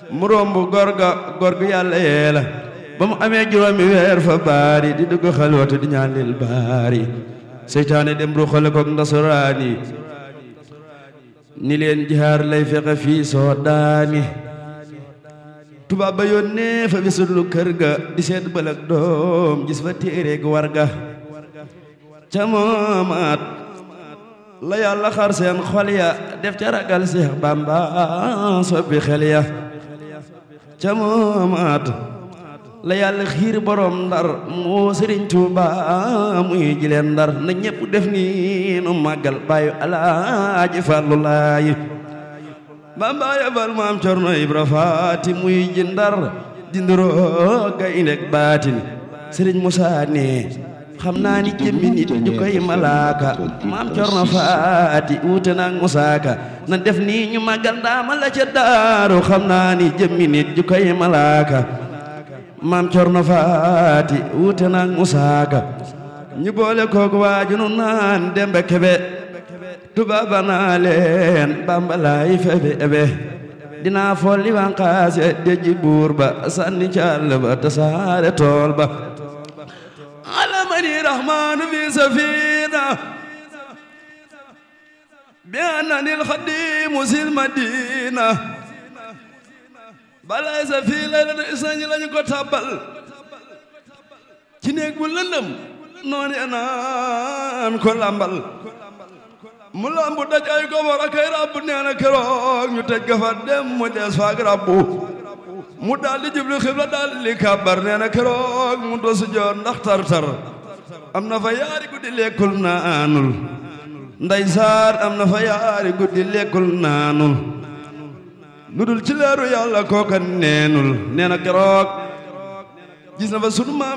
mu romb góor ga góor gu yàlla yee la ba mu amee juróomi weer fa baari di dugg xalwatu di ñaan lil baari seytaane dem ru xale koog ndasuraani ni leen jihaar lay fexe fii soo daani tubaab ba yónnee fa bisulu kër ga di seet bëlëg doom gis fa téereeg war ga ca moomaat la yàlla xar seen xol ya def ca ragal Seex Bamba soppi xel ya ca moomaat la yàlla xiir borom ndar moo Sëriñ Tuuba muy jileen ndar na ñépp def ni nu màggal bàyyu alaaji Fallu Laay Bamba yabal maam Cerno Ibra Faati muy ji ndar dinduroo gaynde baatin Sëriñ Musaa ne xam naa ni jëmmi nit ñu koy malaaka maam Cerno Faati wuute naag musaaka na def nii ñu màggal ndaama la ca daaru xam naa ni jëmmi nit ñu koy malaaka maam Cerno Faati wuute naag musaaka ñu boole koog waaju nu naan dembe kebe tubaaba naa leen Bamba laay febe ebe dinaa folli wanqaase deji buur ba sànni càll ba tasaare tool ba alamani rahmanu fi safina bi annani alxadimu sil madina balay sa fii laylatu isnañi lañu ko tàbbal ci néeg bu lëndëm noonu naan ko lambal mu lambu daj ay gobor ak ay rabbu nee na keroog ñu tëj gafa dem mu des faak rabbu mu daal di jublu xibla daal di kàbbar nee na keroog mu dosu joor ndax tar-tar am na fa yaari guddi lekkul naanul nday saar am na fa yaari guddi lekkul naanul lu dul ci leeru yàlla kooka neenul nee na keroog gis na fa sunu maam